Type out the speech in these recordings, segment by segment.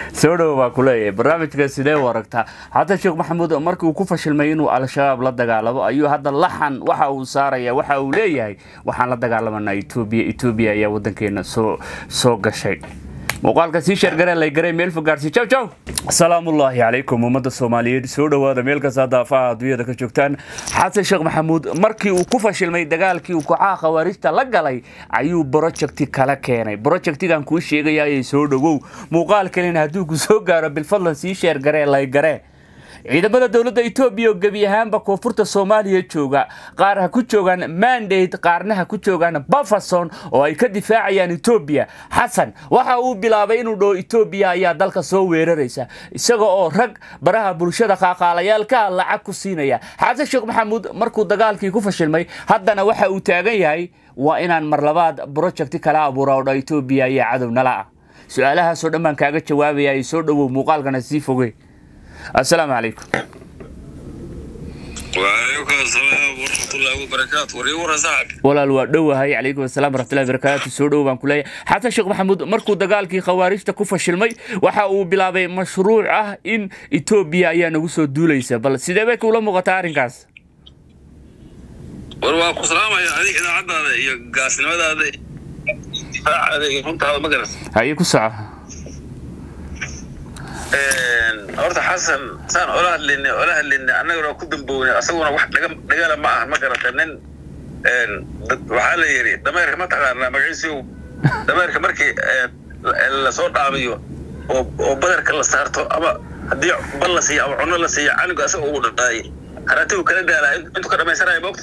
soo dhowo baa ku leeyahay barnaamijka sidee u aragtaa xasan sheekh maxamuud markii uu ku fashilmay inuu al-shabaab la dagaalamo ayuu hadda laxan waxa uu saaraya waxa uu leeyahay waxaan la dagaalamanaa etoobiya etoobiya ayaa wadankeena soo soo gashay muuqaalka sii sheergaree lay garay meel fogaarsi jaw jaw asalaamullaahi calaykum ummadda soomaaliyeed soo dhowaada meel kasta daafaha adduunyada ka joogtaan xasan sheekh maxamuud markii uu ku fashilmay dagaalkii uu kooxaha khawaarijta la galay ayuu brojecti kala keenay brojectigan kuu sheegaya ayay soo dhowow muuqaal kalena hadduu ku soo gaaro bilfadlan sii sheergaree lay garee ciidamada dowladda etoobiya oo gebi ahaanba koonfurta soomaaliya jooga qaar ha ku joogaan mandate qaarna ha ku joogaan bafason oo ay ka difaacayaan etoobiya xasan waxa uu bilaabay inuu dhaho etoobiya ayaa dalka soo weeraraysa isaga oo rag baraha bulshada qaaqaalayaalka lacag ku siinaya xasan sheekh maxamuud markuu dagaalkii ku fashilmay haddana waxa uu taagan yahay waa inaan mar labaad brojecti kala abuura oo dha etoobiya ayaa cadow nala ah su-aalahaasoo dhan baan kaaga jawaabaya ay soo dhowow muuqaalkana sii foge السلام عليكم وعليكم السلام ورحمة الله وبركاته وريورا صاحب walaal waa dhowahay calaykum asalaam waraxmatullahi barakaatu soo dhow baan ku leeyahay xasan sheekh maxamuud markuu dagaalkii khawaarijta ku fashilmay waxa uu bilaabay mashruuc ah in etoobiya ayaa nagu soo duulaysa bal sidee bay kuula muuqataa arrinkaas war waa ku salaamaya adiga idaacadaada iyo gaasnimadaada difaacaada iyo runtaada ma garas haye ku soco horta xasan saan ola hadlaynay ola hadlaynay annagana ku dambownay asaguna wax dhaga dhagala ma aha ma garata nin waxaa la yidhi dameerka ma taqaanaa magaciisiu dameerka markii lasoo dhaamiyo oo oo badarka la saarto ama haddii bal la siiyo ama cunno la siiyo canigu asaga ugu dhaqaayay haraatigu kala daalaa intuu ka dhamaysanaya moogta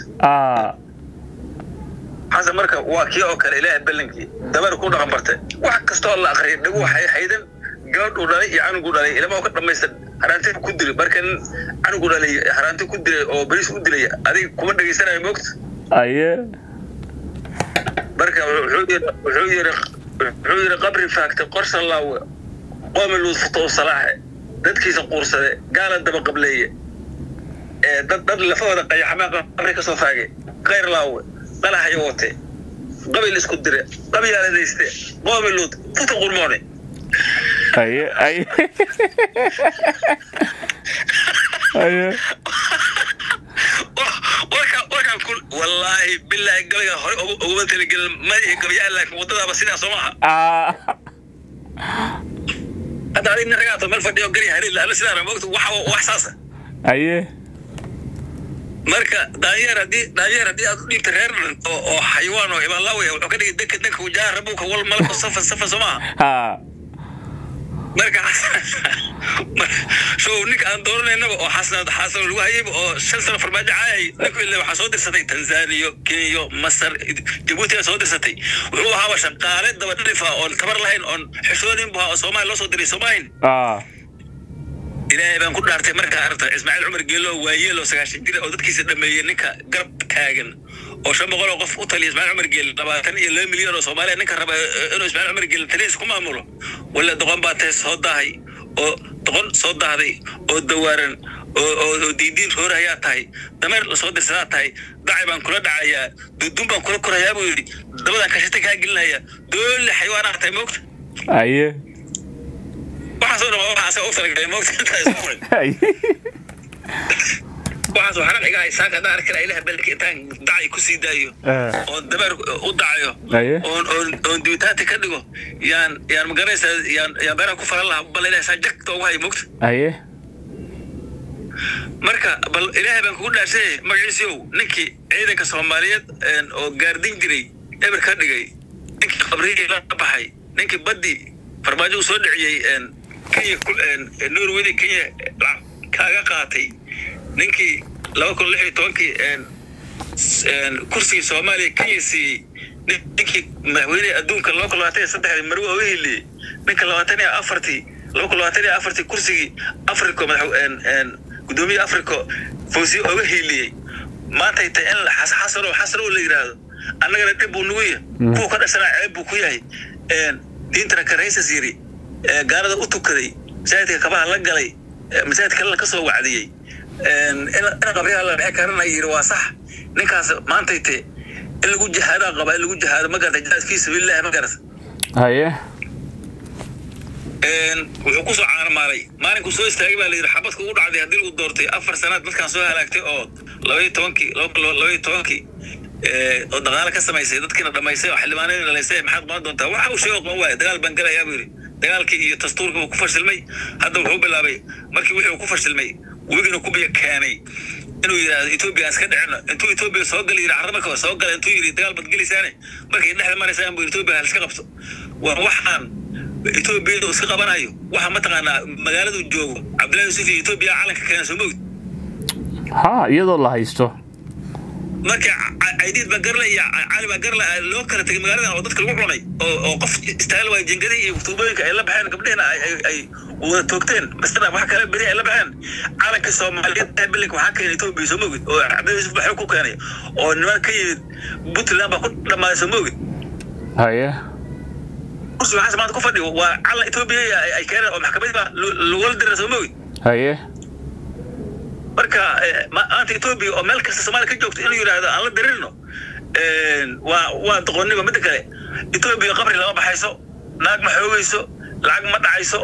xasan marka waa kii oo kale ilaahay ballankii dameer ku dhaqan bartay wax kastoo la akhriyay dhagu waxay haydan gabadhuu dhalay iyo canugu dhalay ilama ka dhamaysta haraanti ku dilay marka nin canugu dhalay haraanti ku dilay oo bariis u dilay adiga kuma dhegaysanayo moogta aye marka wuxuu yiri wuxuu yiri wuxuu yiri qabri faagtay qorsa laawe qoomi luusfuto salaaxe dadkiisa quursade gaala daba qableeye ee dad dad lafahooda qayaxmaa qabri ka soo faagay khayr laawe qalahayo wate qabil isku dire qabyaaladayste qoomi luud futa qurmoone aye aye aye warka warkaan ku wallaahi bilaahi gabayga hore uguma talagelin madaxi gabayaan laakiin waddadaaba sidaa soo maaha ah hadda adig nin ragaato meel fadhiyo gari harin laala sidaana moogta waxa wax saasa aye marka daanyeer haddii daanyeer haddii aad u dhiibta reer dhan oo oo xayawaan oo ibaalaawaya wuxuu ka dhigay danka danka wajaha rabuka wal malka safa safa soo maaha ha marka show ninka aan dooranaynaba oo xasan xasan lagu hayayba oo shan sano farmaajo caayay ninku ilaa waxaa soo dirsatay tanzaniya kenya masar jabuuti aa soo dirsatay wuxuu ahaaba shaqaale daba dhalifa oon tabar lahayn oon xishoonin bu ahaa oo soomaaliya loo soo diray soomahin ah ilaahay baan ku dhaartay markaa aragta ismaaciil cumar geelo waayeel oo sagaashan jira oo dadkiisa dhameeyey ninka garab taagan oo shan boqol oo qof u taliya ismaaciil cumar geele labaatan iyo laba milyan oo soomaaliya ninka raba inuu ismaaciil cumar geele talihiisa ku maamulo walla doqon baa tahay soo daahay oo doqon soo daahday oo dawaaran oo oo oo diidiin roor ayaa tahay dameer lasoo dirsadaa tahay dacay baan kula dhacayaa duduun baan kula korayaa buu yidhi dabadaan kashita kaa gelinaya doole xayawaanaa tahay moogta aye waxaasoo dhan waa waxa asaga u talagalay moogta intaa isku qoray aye waxaas waxaan iga haysaa haddaan arki lahaa ilaah balki intaan dacay ku sii daayo oon dameer u dacayo Aye. oon oon oon dibitaati ka dhigo yaan yaan maganaysaa yaan yaan beeraha ku falan lahaa bal ilaah saa jagta ugu hayo moogta aye marka bal ilaahay baan kugu dhaarsanay magaciisiyow ninkii ciidanka soomaaliyeed een, oo gaardin jiray eber ka dhigay ninkii qabrihii la baxay ninkii baddi farmaajo uu soo dhiciyey een, kenya ku- een, norway kenya lacag kaaga qaatay ninkii laba kun lix iyo tobankii een, s- een, kursigii soomaaliya kenya siiyey nin- ninkii madaxweyne adduunka laba kun labaatan iyo saddexdii marwe uga heliyey ninka labaatan iyo afartii laba kun labaatan iyo afartii kursigii africa madax een, een, gudoomiye africa fawsiye oga hiiliyey maantay tahay in xas- xasano xasano la yidhaahdo annagana dhib buu nugu yahay kuwa ka dhashanaa ceeb buu ku yahay een, diintana karaysas yiri ee, gaalada u tukaday masaajidka kabaha la galay ee, masaajid kalena ka soo wacdiyey een, in in qabriyaha la dhexi karana yiri waa sax ninkaas maantay te in lagu jihaadaa qaba in lagu jihaado ma garata jihaad fii sabiilillahi ma garata haye wuxuu kusoo caanamaalay maalinkuu soo istaagay baa layidhi xabadka ugu dhacday haddii lagu doortay afar sanaad dadkaan soo halaagtay oo labaiyo tobankii labaiyo tobankii oo dagaalo ka samaysay dadkiina dhamaysay oo xildhibaanadii dhalaysay maxaad qaban doontaa waxa uu sheego qaban waaya dagaal baan galayaa buu yidhi dagaalkii iyo dastuurkii uu ku fashilmay hadda wuxuu bilaabay markii wixii uu ku fashilmay webigina ku biyo keenay inuu yidhaahdo etoobiya aan iska dhicino intuu etoobiya soo gali yidhi carra marka soo gala intuu yidhi dagaal baad gelaysaane markay dhexda maraysaan buu etoobiya hal iska qabto waa waxaan etoobiyada iska qabanayo waxa mataqaanaa magaaladu joogo cabdillahi yuusuf iyo etoobiya calanka keena soo mogid ha iyadoo la haysto marka caydiid baa garle iyo cali baa garle loo kala tegay magaaladan oo dadka lagu cunay oo oo qof istaayl waay jingadihi iyo tuubooyinka ay la baxeen gabdhihina ay wada toogteen masana wax kale beri ay la baxeen calanka soomaaliyeed bilinka waxaa keenay etoobiya soo mogid oo cabdillahi yuusuf waxay ku keenay oo niman ka yimid puntland baa ku dhammaaday soo mogid haye kursi waxaas maanta ku fadhiyo waa calan etoobiya ay keeneen oo maxkamadii baa lagula dira soo mogid haye marka maanta etoobiya oo meel kasta soomaaliya ka joogto inuu yidhaahdo aan la dirirno waa waa doqonnimo midda kale etoobiya qabri lama baxayso naag ma xoogayso lacag ma dhacayso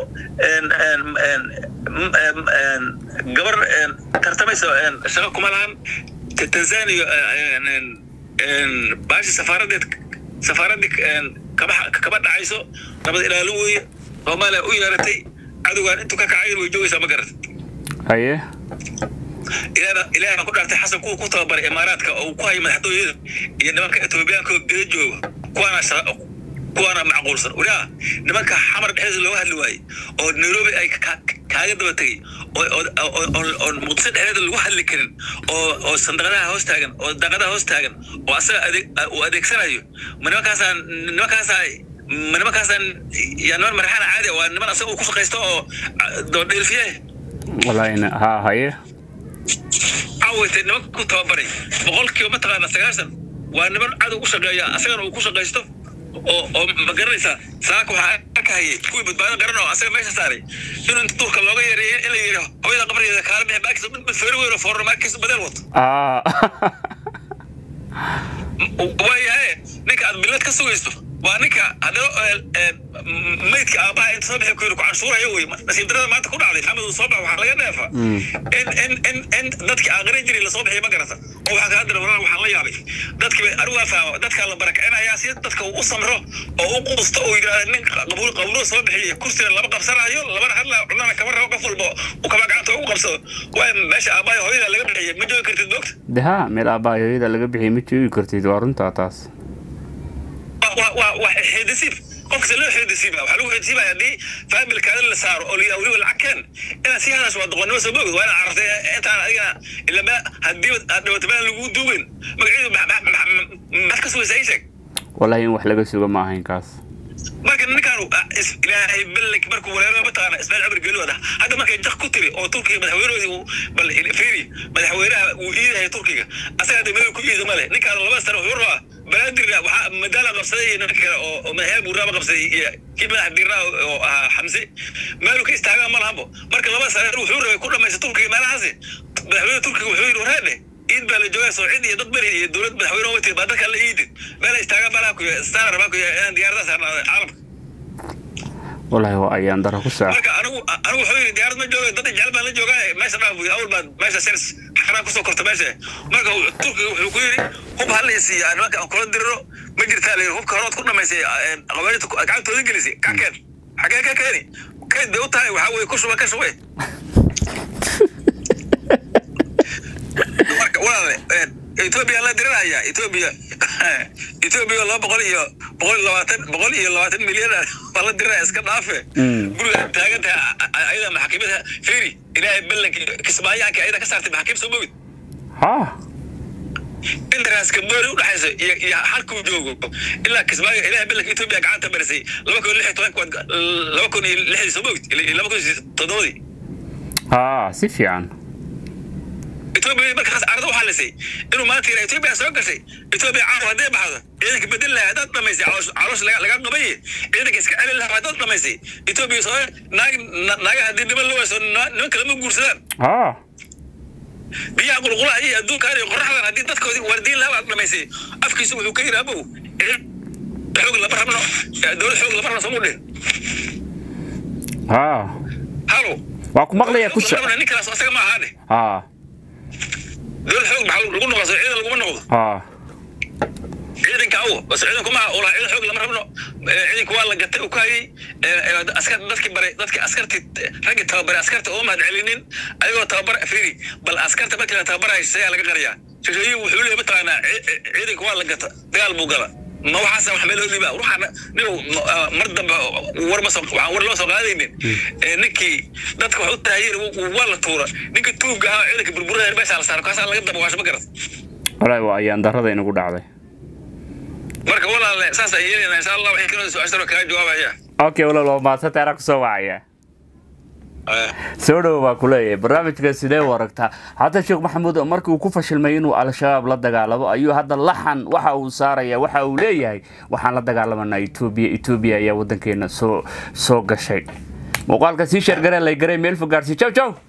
gabar tartamaysa shaqo kuma lahan tanzania baashi safaaradeed safaaraddii kama kama dhacayso nabad ilaalin weeye soomaaliya u yeeratay cadowgaan intuu ka kacayn way joogaysaa ma garat haye ilaahay baan ku dhaartay xasan kuwa ku tababaray imaaraadka oo uu ku hayo madaxtooyada iyo nimanka etoobiyaanka oo geda jooga kuwaana kuwaana macquulsan wariyaa nimanka xamar dhexdiisa looga hadli waayey oo nairobi ay kaaga daba tegey oo muqdisho dhexdeeda lagu hadli karin oo oo sandaqadaha hoos taagan oo daaqadaha hoos taagan oo asaga uu adeegsanayo ma nimankaasaa nimankaasaa ma nimankaasaan yaa niman maraxana caadi waa niman asaga uu ku shaqaysto oo doodheelfiye walaahina ha haye cawaytay nimanka ku tababaray boqolkiiba mataqaana sagaashan waa niman cadow u shaqeeya asagana uu ku shaqaysto oo oo ma garanaysaa saaka waxaa arkahayay kuwii badbaado garan oo asaga meesha saaray inuu inta duurka looga yareeyay in la yidhi hooyada qabrigeeda kaala bixi baakis mid feeri weyn oo foorno maarkiis badeel wato waayahay ninka aad bilad ka sugaysto waa ninka haddana maydka aabaha inta soo bixi ku yidhi ku canshuuraya wey nasiib darada maanta ku dhacday maxamed uu soo bax waxaa laga dheefa in in in in dadkii aaqarin jiray lasoo bixiya ma garata oo waxaa kaa dira warar waxaan la yaabay dadkii bay anigu waa fahma dadkaa la barakicinayaa si dadka uu u samro oo u quusto oo yidhahda nin qabuul qabuuro soo bixiya kursiga lama qabsanayo labana hadla cunana kama rabo qof walba uu kama gacanta ugu qabsado waay meesha aabaha hooyada laga bixiyay ma joogi kartid moogta de ha meel aabbaha hooyada laga bixiyay ma joogi kartid waa runtaa taas waa xidisiib qofkasta loo xidisiiba waxaa lagu xidisiibaya haddii faamilkaada la saaro oo layidhaha weliba lacag keen inaad sii hadasho waa doqonnimo soo moogid waa inaad carartay intaan adigana ilama haddii aad dhibato meel lagu duugin magaceedu maxaad ka sugaysaa ii sheeg wallahi in wax laga suga ma ahayn kaas marka ninkaanu ilaahay ballank markuu walaalo mataqaana ismaaciil cumar geeli wada hadda markay jak ku tiri oo turkiga madaxweynahoodii bal fiiri madaxweynaha uu iidahay turkiga asaga degmada ku iida male ninkaan laba sano wuxuu rabaa balaadirna waxaa madaala qabsaday iyo ninka kale oo madaxweyne buuraaba qabsaday iyo kii madax dirnaa oo ahaa xamse meeluu ka istaagaa ma lahanbo marka laba sano wuxuu rabay ku dhamaysta turkiga meelahaasi madaxweyne turkiga wuxuu yidhi wareedhe iid baa la joogaa soo cid iyo dad beri iyo dowlad madaxweyne wati baa dadka la iidin meel istaaga malaha kuya star rabaa kuya inaan diyaaradaha saarnaado caalamka wallahi waa ayaan dara ku saac marka anigu anigu wuxuu yidhi diyaarad ma jooga dad jecel baan la joogaa meesha dhaaf buy awal baad meesha sers xanaan kusoo korta meesha marka turkiga wuxuu ku yidhi hub ha la siiya nimanka aan kula diriro ma jirtaa la yidhi hubka horood ku dhamaysay qabaayinta gacantooda gelisay ka keen xagee ka keeni kayd bay u tahay waxaa weye ku shuba ka shubay marka walaale etoobiya la diriraya etoobiya etoobiya laba boqol iyo boqol iyo labaatan boqol iyo labaatan milyan baa la diriraya iska dhaafe guriga taagan tahay ayada maxakiimada feri ilaahay ballanki kismaayaanka ayada ka saartay maxakiim soo mogid ha intaraas kamboori u dhaxaysa iyo iyo halkuu joogo ilaa kismaayo ilaahay ballanka etoobiya gacanta marisay laba kun lix iyo tobanka laba kun iyo lixdii soo mogid laba kun iyo toddobadii ha si fiican etoobiya markaas arada waxaa lisay inuu maanta yidhaa etoobiya soo gashay etoobiya caawa hadday baxdo ciidanka bedel lahaa haddaad dhamaysay caloosh laga qabaye ciidanka iska celin lahaa haddaad dhamaysay etoobiya soo naag naaga haddii niman la wayso niman kale ma guursadaan ha biyaha qulqulaha iyo adduunkaan iyo qoraxdan haddii dadkoodii waardiin lahaa baad dhamaysay afkiisu wuxuu ka yidhi abow xoog lama rabno dowlad xoog lama rabno somu dhihin ha halo waa ku maqlaya ku so ninkaas asaga ma ahaane ha dowlad xoog maxaa lagu noqdo soo ciidan laguma noqdo ha ciidanka awo bas ciidanku ma ula ciidan xoog lama rabno Eh, ciidanku waa la gatay uu ku hayay Eh, eh, askar dadkii baray dadkii askarti raggii tababaray askarta oo mahad celinin ayagoo tababar fiiri bal askarta markii la tababaraya see laga qariyaa shashooyin wuxuu leeyahay mataqaanaa ci- ci- ciidanku waa la gata dagaal buu gala ma waxaasa wax meel dhiba ruuxa nin mar dambe war ma soo waxaan war loo soo qaadaynin Eh, ninkii dadka wax u taayeen waa la tuura ninkii tuugga ahaa ciidanka burburada meesha la saaro kaasaa laga daba waasho ma garat walahi waa ayaan darrada inagu dhacday marka walaale saas ay yeelayna insha allah waxay kaloo su-aashana kaga jawaabaya okay walaal waa mahadsanta anaa kusoo wacaya soo dhowo baa ku leeyahay barnaamijka sidee u aragtaa hadda sheekh maxamuud markii uu ku fashilmay inuu al-shabaab la dagaalamo ayuu hadda laxan waxa uu saaraya waxa uu leeyahay waxaan la dagaalamanaa etoobiya etoobiya ayaa wadankeena soo soo gashay muuqaalka sii sheergaree lay garay meel fogaarsi jow jow